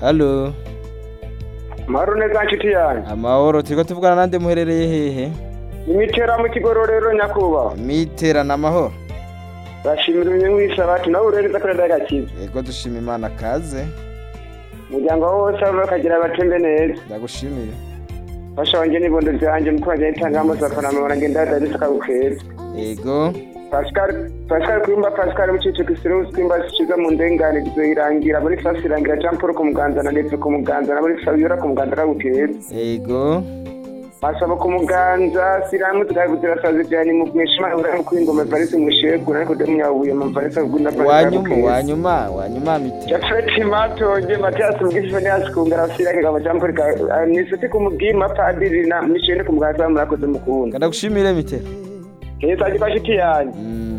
halo Mahoro neza nshuti yanjye. amahoro turiko tuvugana nande muherereye hehe Imitera mu kigororero nyakubahwa. miterana amahoro Bashimira unyungwisha bati nawe urereza kuri ndagakiza. yego dushima imana kaze Umuryango wose bakagira abatembe neza. ndagushimiye Fasha wanje n'ibondo vyanje muko bagenda itangamo safana mabona ngenda dadisa kabukeza. yego Pascal Pascal kwimba Pascal mucice kisiro kwimba sikiza mu ndengane gizoyirangira muri fasi irangira Jean Paul ku muganza na Ndetse ku muganza na muri Fabiola ku muganza kabukeza. yego Masaba ku muganza siramu tukabutira sazi cyane mu mwishima ura mu kwingoma Paris mu shegu ariko demyabuye mu Paris kugunda wanyuma wanyuma wanyuma mitera Jafeti matonje Matias Mugisha Nias kungara sira kama jambo ka nisiti kumugima padiri na mishene kumugasa murakoze mukunda. ndagushimire mitera Heza gifashiti yanyu. Mm.